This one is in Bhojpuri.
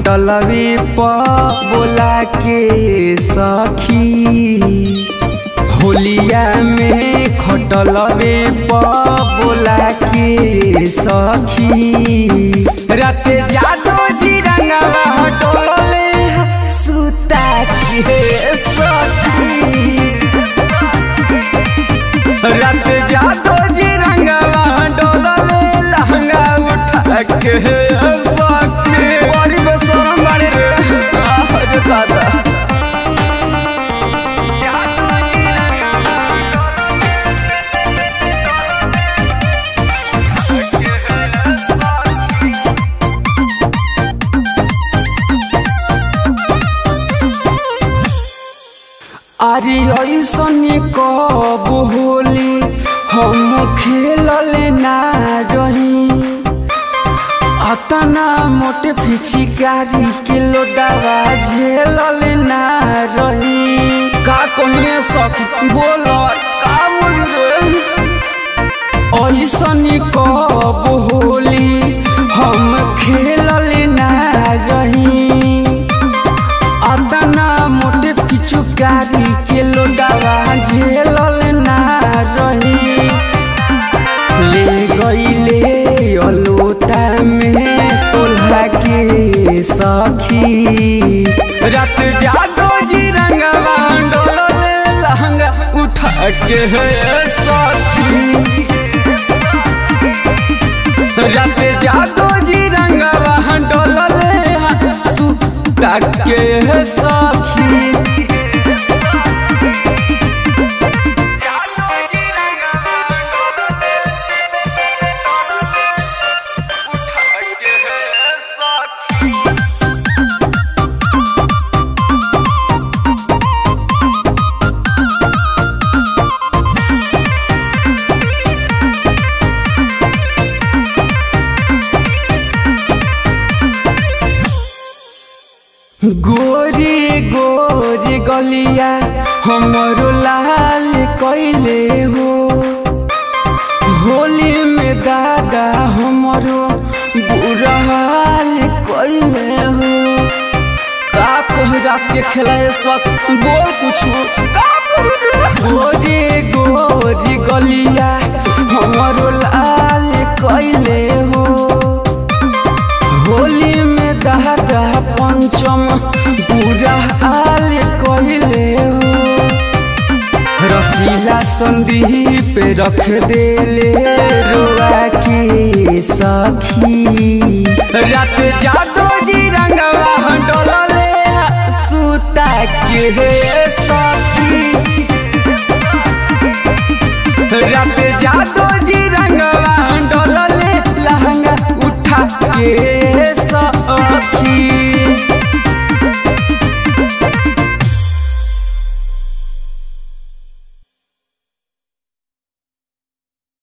खटलवी प बोला के सखी होलिया में खटलवे प बोला के सखी रात जादो जी रंगवा हटोले सुता के सखी रात जादो जी रंगवा डोलले लहंगा उठा के सखी बड़ी बेशरम बाड़ी रे आह रे दादा अरे ऐसन कब होली हम खेलले ना रही अतना मोटे फिचिकारी के लोडावा झेलले ना रही का कहिए सख बोल का बोली रे ऐसन कब होली हम खेलले ना रही अतना मोटे पिचुकारी के लोडावा झेलल ना रही ले गईले अलोटा में तोल्हा के सखी रात जादो जी रंगवा डोलले लहंगा उठा के सखी रात जादो जी रंगवा डोलले सुता के सखी गोरी गोरी गलिया हमरो लाल कैले हो होली में दादा हमरो बुरा हाल कैले हो का कह रात के खेलाए सब बोल कुछ का गोरी गोरी गलिया हमरो लाल कैले हो होली में दादा पंचम पूरा आल कहले हो रसीला संदीप रख देले रोआ के सखी रात जादो जी रंगवा डोलले सुता के सखी रात जादो जी रंग